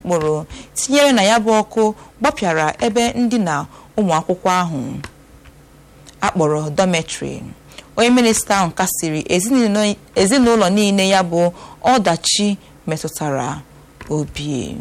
mkpụrụ tinyere na ya bụ ọkụ gbapịara ebe ndina ụmụ akwụkwọ ahụ akpọrọ dormitory onye minista ahụ kasiri ezinụlọ niile ya bụ ọdachi metụtara obi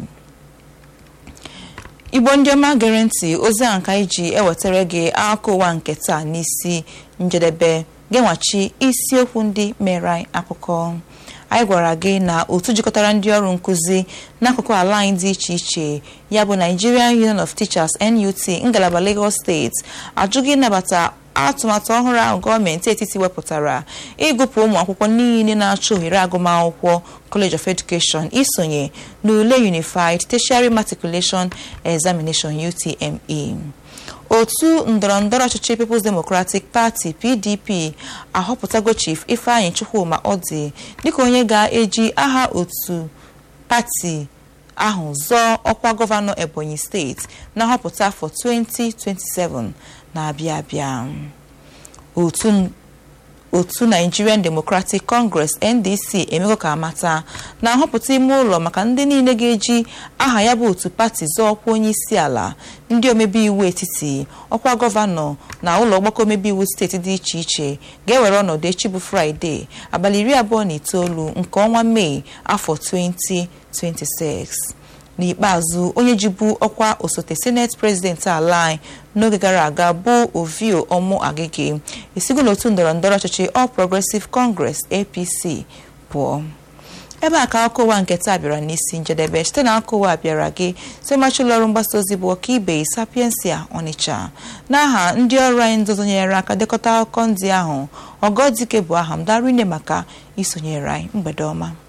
igbo ndị ọma gere ntị ozi ahụ ka anyị ji ewetara gị akụkọ ụwa nke taa n'isi njedebe genwachi isiokwu ndị mere anyị akụkọ anyị gwara gị na otu jikọtara ndị ọrụ nkụzi n'akụkụ ala anyị dị iche iche ya bụ Nigerian Union of Teachers NUT ngalaba Lagos steeti ajụghị ịnabata atụmatụ ọhụrụ ahụ gọọmenti etiti wepụtara ịgụpụ ụmụ akwụkwọ niile na-achọ ohere agụmakwụkwọ College of Education isonye n'ule Unified Tertiary Matriculation Examination UTME otu ndọrọndọrọ ọchịchị People's Democratic Party PDP ahọpụtago Chief Ifeanyi Chukwuma Ọdị dịka onye ga-eji aha otu pati ahụ zọọ ọkwa gọvanọ Ebonyi steeti na nhọpụta afọ 2027 na-abịa abịa otu otu Nigerian Democratic Congress NDC emego ka amata na nhọpụta ime ụlọ maka ndị niile ga-eji aha ya bụ otu pati zọọ ọkwa onye isi ala ndị omebe iwu etiti ọkwa gọvanọ na ụlọ ọgbakọ omebe iwu steeti dị iche iche ga-ewere ọnọdụ echi bụ Fraịde abalị iri abụọ na itoolu nke ọnwa Mee afọ 2026 n'ikpeazụ onye jibu ọkwa osote senate president ala anyị n'oge gara aga bụ ovio ọmụ agịgị esigo n'otu ndọrọndọrọ ọchịchị All Progressive Congress APC pụọ ebe a ka akụkọ ụwa nke taa bịara n'isi njedebe site na akụkọ ụwa bịara gị semachi ụlọọrụ mgbasa ozi bụ ọkaibe sapiensia Ọnịcha n'aha ndị ọrụ anyị ndị ọzọ nyere aka dekọta akụkọ ndị ahụ ọgọdike bụ aha m darine maka isonyere anyị mgbede ọma